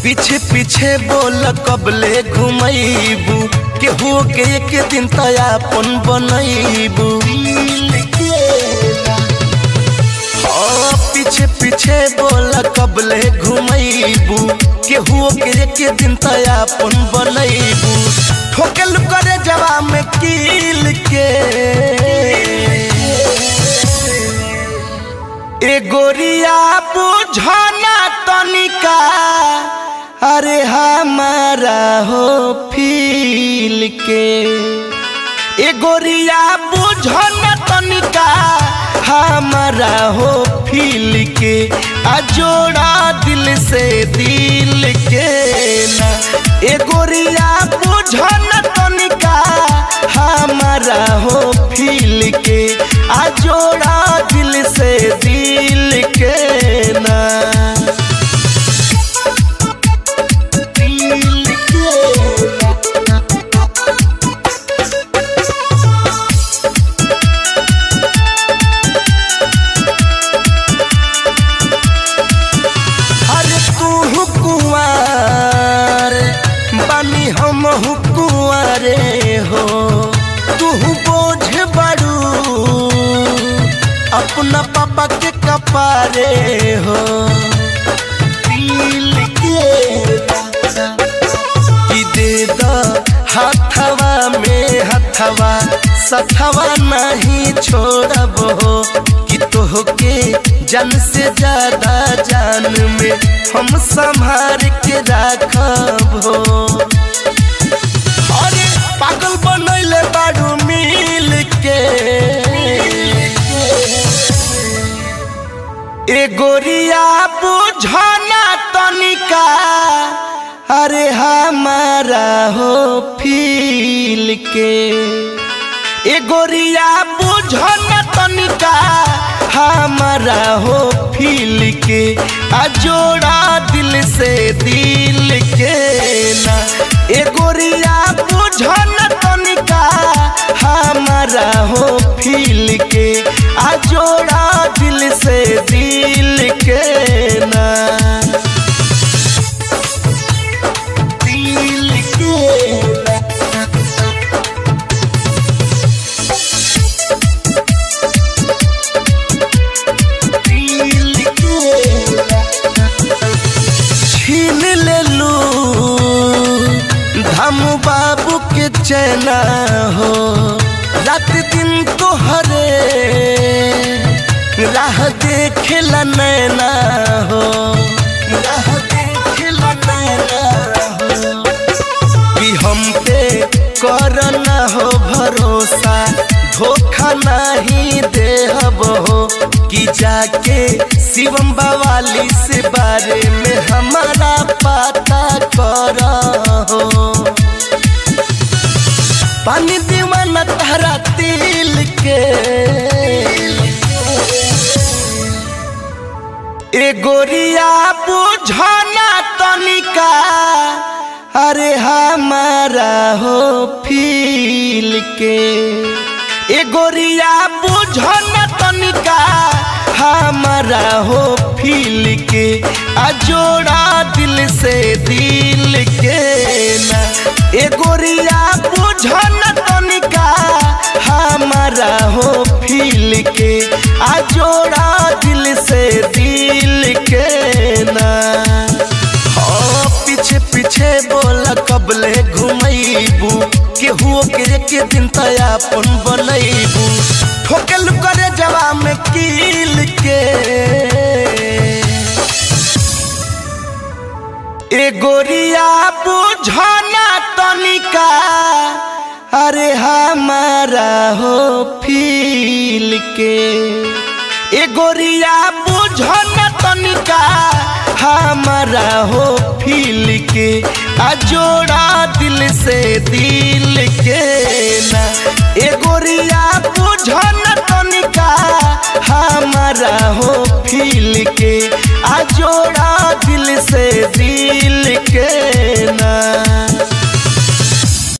पीछे पीछे बोल कबले घुमैबू केहू के एक दिन तयापन बनैबू हाँ पीछे पीछे बोल कबले घुमैबू केहू के एक दिन तयापन बनैबू ठोकल करे जवा में कील के ए गोरिया बुझना तनिका अरे हमारा हो फील के ए गोरिया बुझना तनिका हमारा हो फील के आ जोड़ा दिल से दिल के ना ए गोरिया बुझना तनिका हमारा हो फील के आ जोड़ा दिल से दिल के ना दिल के ना। अरे तू कुंवर बानी हम कुंवरे हो तू बोझ बड़ू अपना पापा के कपारे हो दिल के कि दे द हथवा में हथवा सथवा नहीं छोड़ब हो कि तोहके जन से ज्यादा जान में हम संभार के राखब हो अरे पागल बनैले बाड़ू मिल के ए गोरिया बुझना तनिका अरे हमारा हो फील के ए गोरिया बुझना तनिका हमारा हो फील के आ जोड़ा दिल से दिल के ना ए गोरिया बुझना तनिका हमारा हो फील के आ जोड़ा दिल से दिल के ना दिल के ना। दिल के ना। छीन ले लू धम बाबू के चैना हो रात दिन तो हरे राह देखेला नैना हो राह देखेला नैना हो कि हम पे करना हो भरोसा धोखा नहीं देहब हो कि जाके शिवम बवाली से बारे में हमारा पता कर हो पानी दीवाना तारा तिल के ए गोरिया बुझना तनिका अरे हमारा हो फील के ए गोरिया बुझना तनिका हमारा हो फील के आ जोड़ा दिल से दिल के ना ए गोरिया बुझना तनिका हमारा हो फील के आ जोड़ा दिल से दिल के ना हाँ पीछे पीछे बोला कबले घुमैबू केहू के एक दिन तयापन बनैबू ठोकल करे जवा में कील के ए गोरिया बुझना तनिका अरे हमारा हो फील के ए गोरिया बुझना तनिका हमारा हो फील के आ जोड़ा दिल से दिल के ना ए गोरिया बुझना तनिका हमारा हो फील के आ जोड़ा दिल से दिल